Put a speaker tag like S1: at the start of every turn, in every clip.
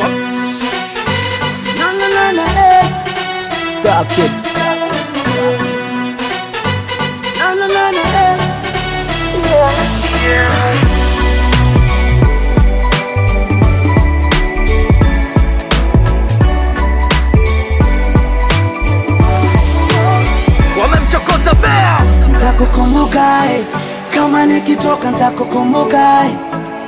S1: No, no, no, no, eh. Stop it. No, no, no, no, eh.
S2: wamemchokoza bea
S1: Ntakukumbuka eh. kama nikitoka ntakukumbuka eh.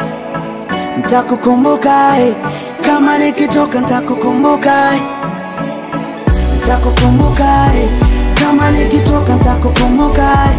S1: Ntakukumbuka eh. kama nikitoka ntakukumbuka eh. Ntakukumbuka eh. kama nikitoka ntakukumbuka eh.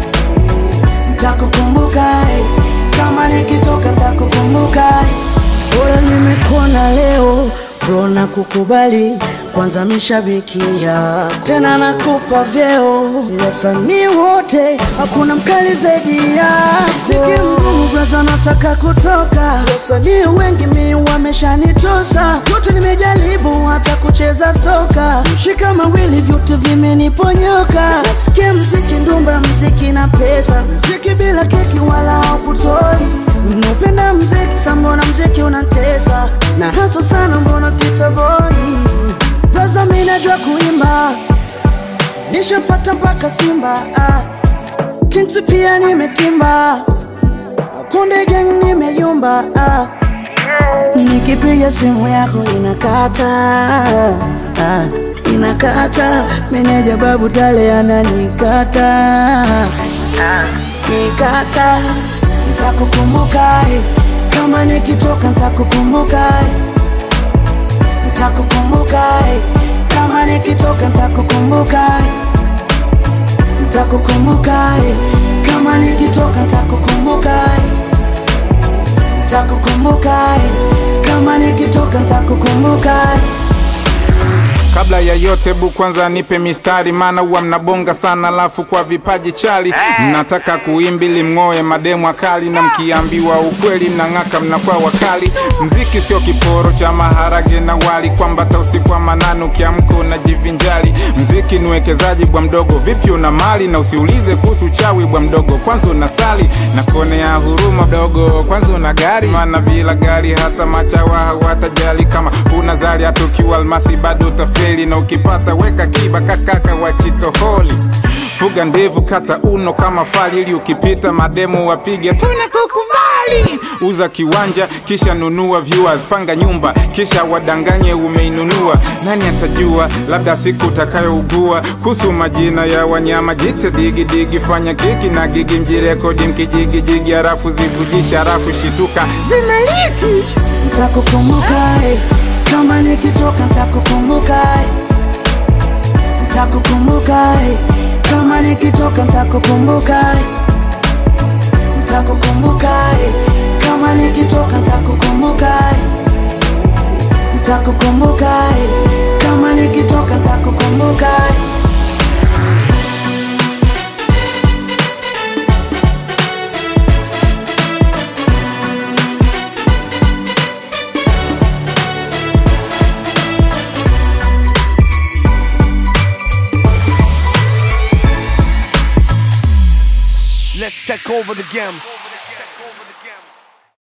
S1: Ntakukumbuka eh. kama nikitoka ntakukumbuka eh. Bora nimekuona leo bro na kukubali kwanza mishabiki yako tena nakupa vyeo wasanii wote hakuna mkali zaidi yako ziki mgumu braza nataka kutoka wasanii wengi mi wameshanitosa yote nimejaribu hata kucheza soka mshika mawili vyote vimeniponyoka nasikia mziki ndumba mziki na pesa mziki bila keki wala haukutoi Napenda mziki sa mbona mziki unantesa na haso sana mbona sitoboi Blaza mi najua kuimba nishapata mpaka Simba ah. Kings pia nimetimba Konde gang nimeyumba ah. Nikipiga simu yako inakata ah. Inakata meneja babu tale ananikata ah. Nikata Ntakukumbuka eh. kama nikitoka ntakukumbuka eh. Ntakukumbuka eh. kama nikitoka ntakukumbuka eh. Ntakukumbuka eh. kama nikitoka ntakukumbuka eh. Ntakukumbuka eh. kama nikitoka ntakukumbuka eh.
S3: Kabla ya yote bu kwanza nipe mistari, maana huwa mnabonga sana, alafu kwa vipaji chali mnataka kuimbili mng'oe mademu akali, na mkiambiwa ukweli mnang'aka, mnakuwa wakali. Mziki sio kiporo cha maharage na wali, kwamba hata usiku wa manane ukiamka unajivinjali. Mziki ni uwekezaji bwa mdogo, vipi una mali na usiulize kuhusu chawi bwa mdogo, kwanza unasali na kuonea huruma dogo, kwanza una gari, maana bila gari hata machawa hawatajali. Kama una zali hata ukiwa almasi bado utafeli, na ukipata weka kiba kakaka wa chitoholi fuga ndevu kata uno kama fali, ili ukipita mademu wapige tunakukubali. Uza kiwanja kisha nunua viewers, panga nyumba kisha wadanganye umeinunua. Nani atajua, labda siku utakayougua. Kuhusu majina ya wanyama jite digi digi, fanya kiki na gigi, mjirekodi mkijigijigi, harafu zivujisha, harafu shituka zimeliki
S1: Ntakukumbuka eh. kama nikitoka ntakukumbuka eh. Ntakukumbuka eh. kama nikitoka ntakukumbuka eh. Ntakukumbuka eh. kama nikitoka ntakukumbuka eh. Ntakukumbuka eh. kama nikitoka ntakukumbuka eh.
S2: let's take over the game